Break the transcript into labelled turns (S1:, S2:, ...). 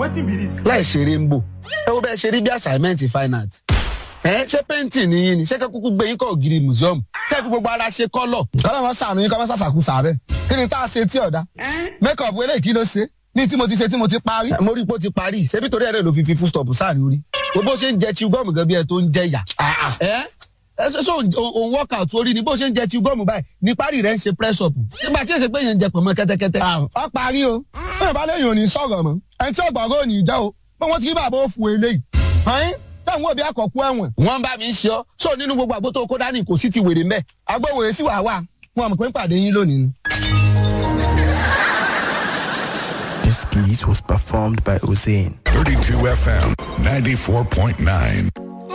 S1: wetin be this.
S2: láì ṣeré ń bò ẹ wo bẹ́ẹ̀ ṣe rí bí assignment fine art ẹ ṣé painting ni yín ni ṣé kẹ́kúkú gbé yín kọ́ ògiri museum kẹ́kú gbogbo ara ṣe kọ́lọ̀.
S3: kọ́lá wọn sànù yín kọ́ wọn sàṣàkú sàbẹ̀ kí ni tá a ṣe tí ọ̀dà make up eléyìí kí ló ṣe ní tí mo ti ṣe tí mo ti parí.
S2: Ẹ, mo rí i pé ó ti parí ṣebí torí ẹ̀rẹ́ ló fi fi full stop sáà ní orí bó ṣe ń jẹ chew gum gan bí ẹ tó ń jẹ yà. ẹ ẹ ṣe ṣe òun workout orí ni bó ṣe ń jẹ chew gum báyìí ní parí rẹ̀ ń ṣe press up nígbà tí èsè pé yẹn ń jẹ pọ̀nmọ́ kẹ́tẹ́kẹ́tẹ́.
S3: ọ parí o bẹ́ẹ̀ bá léyìn òní sọ̀rọ̀ mọ́ ẹni tí ọgbọ̀ngàn òní jẹ́ o pé wọ́n ti rí bàbá òfu eléyìí. ọ̀hún táwọn òbí àkọ́kú ẹ̀wọ̀n
S2: wọ́n bá mi ń ṣe ọ́ sọ nínú gbogbo àgbo tó kó dání kò sí ti wèrè mẹ́.
S3: agbóhùn sí wàá wà wọn mọ̀ pé ń pàdé yín lónìí ni.
S4: This skit was performed by Hussein.
S5: 32 FM 94.9.